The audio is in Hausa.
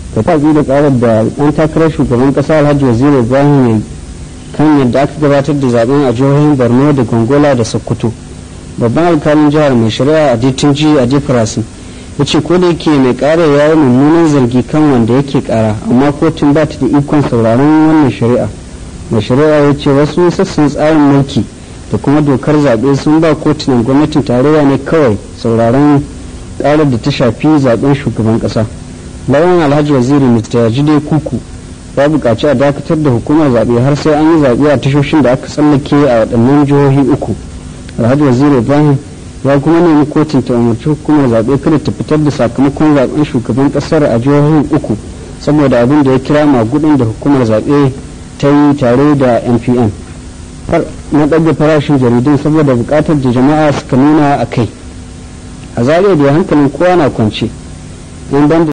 ta tafi da karar da ɗan takarar shugaban ƙasa alhaji waziri ibrahim ya kan yadda aka gabatar da zaben a jihohin borno da gongola da sokoto babban alkalin jihar mai shari'a a ditinji a jefferson ya ce ko da yake mai kara ya yi mummunan zargi kan wanda yake kara amma kotun ba ta da ikon sauraron wannan shari'a mai shari'a ya ce wasu sassan tsarin mulki da kuma dokar zaɓe sun ba kotunan gwamnatin tarayya ne kawai sauraron karar da ta shafi zaben shugaban ƙasa lauyan alhaji waziri mr jide kuku ya buƙaci a dakatar da hukumar zaɓe har sai an yi zaɓe a tashoshin da aka tsallake a waɗannan jihohi uku alhaji waziri ibrahim ya kuma nemi kotun ta umarci hukumar zaɓe kada ta fitar da sakamakon zaɓen shugaban ƙasar a jihohin uku saboda abin da ya kira magudin da hukumar zaɓe ta yi tare da npn na ɗaga farashin jaridun saboda buƙatar da jama'a suka nuna a kai a zariya da hankalin kowa na kwance yan